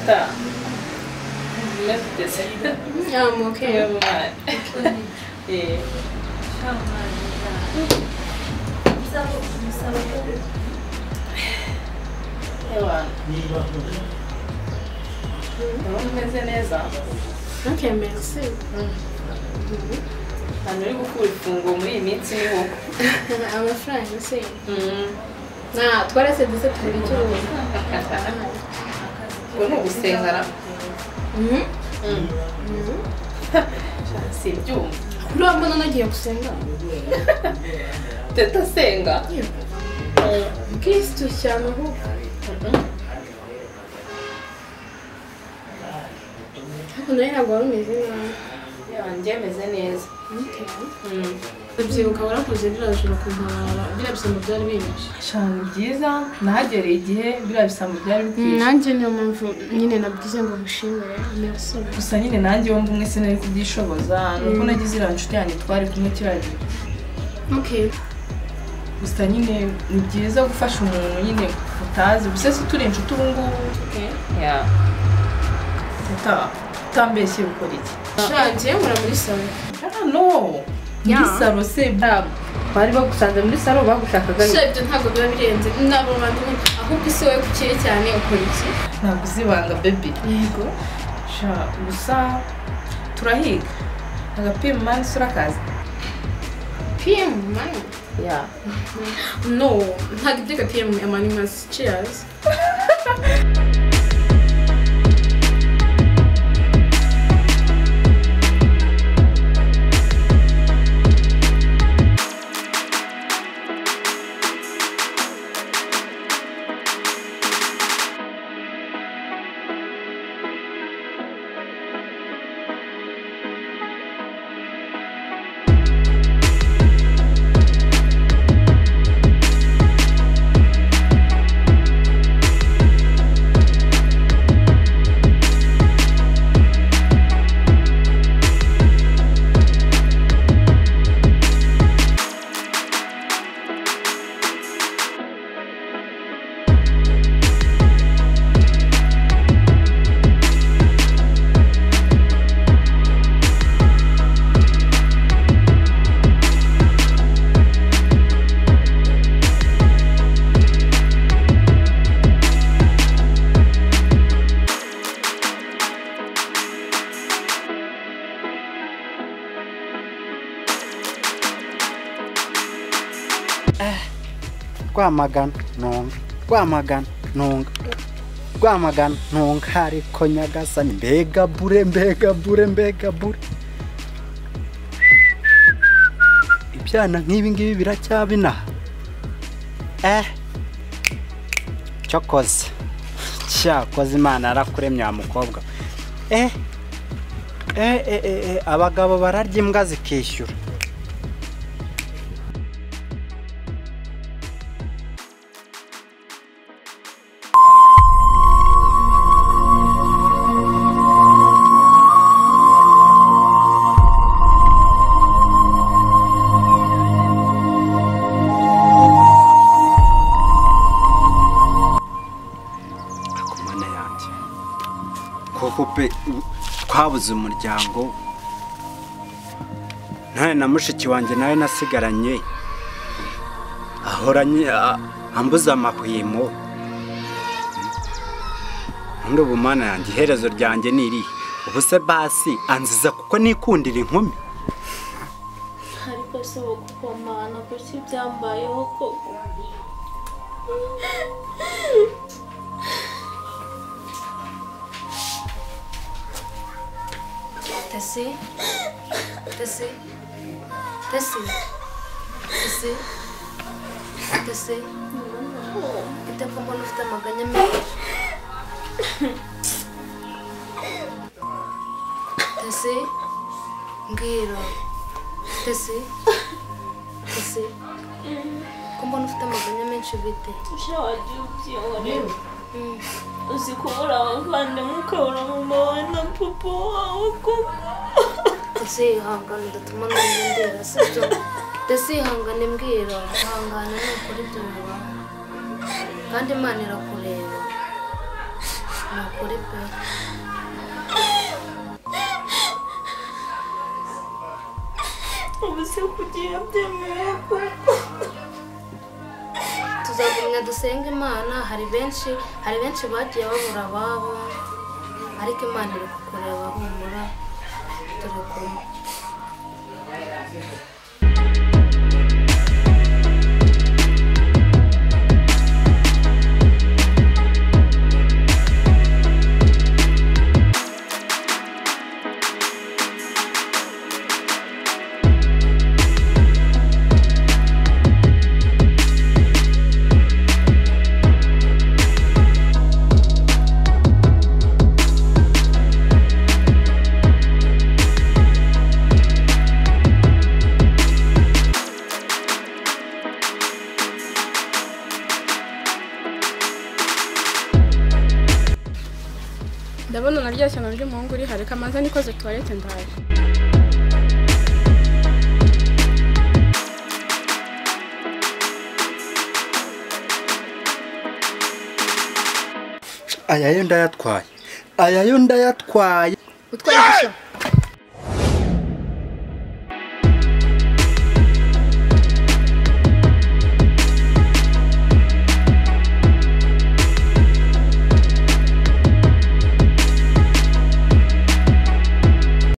Stop. Lift this. Um, okay. Never mind. Yeah. Hewa. Ndabona umeze neza. Okay, merci. Hano uri gukura ifunguro muri iyi minsi niho. Amafaranga se. Mm. Na, twarase duse tubiri cy'ubu. Ubwo ni ugusenga ra. Mhm. Mm. Mhm. Simbyumva. Kuri uwo mbona nagiye gusenga. Teta asenga. Mm. Kristo cyane ahubwo. Mhm. Ariko nawe ntabwo wari umeze nabi. Yewe, njye meze neza. Okay. Mm. Ndabyibuka warakoze biriya joro kumara biriya bisambo byari binyinshi. Shanga byiza nahagereye igihe biriya bisambo byari bikwiye Nanjye niyo mpamvu nyine nabwize ngo mushimire. Merci. gusa nyine nanjye wumva umwe sinari kubyishoboza ni uko nagize iriya nshuti yanjye twari kumwe kiraje Okay. gusa nyine ni byiza gufasha umuntu nyine utazi gusa si turi inshuti ubu ngubu Okay. Ya. Uta- utambeshye ukora iki Shangiye mura muri salo. Ah, no Ya. muri saro se bravo bari bagusanze muri saro bagushakaga So ibyo ntabwo biba birenze. Ntabwo bantu ahubwo isi wowe kukiye cyane ukora iki? ntabwo uzibanga bebi Yego. sha gusa turahiga agapima imanza urakazi PM mani. ya No, ntabwo ibyo PM amani mazi. Cheers. rwamagana ntunga rwamagana ntunga rwamagana ntunga ariko nyagasani mbega bure mbega bure mbega bure ibyana nk'ibi ngibi biracyabinaha eh cyokoze cyakoze imana yarakuremye wa mukobwa we. eh eh eh, eh eh, abagabo bararya imbwa zikishyura ku mana yanjye koko pe u- twabuze umuryango ntawe na mushiki wanjye nawe nasigaranye ahoranye a- ambuza amahwemo ubundi ubu mana yanjye iherezo ryanjye ni irihe ubu se basi anziza kuko nikundira inkumi ariko se wo kukomana kuki byambayeho koko Tasi. Tasi. Tasi. Tasi. Tasi. Ute ko mbona ufite amaganya menshi. Tasi. Ngiro. Tasi. Tasi. Ko mbona ufite amaganya menshi bite? ushawagiye ubyihore uzi kubura abavandimwe ukabura mama wawe na papa wawe koko Tasi ihangane udatuma nanjye ndera sibyo. Tasi ihangane mbwira. Ihangane nukuri ibyo bibaho. Kandi Imana irakureba. nakore pe ubu se kugira byemeye kuko tuzagumya dusenga imana hari benshi hari benshi bagiye babura ababo ariko imana iri kukureba humura turi kumwe ndabona na rya shyano ry'umuhungu rihari kamanza nikoze tuwarete ndaje aya yo ndayatwaye aya yo ndayatwaye utwaye igishya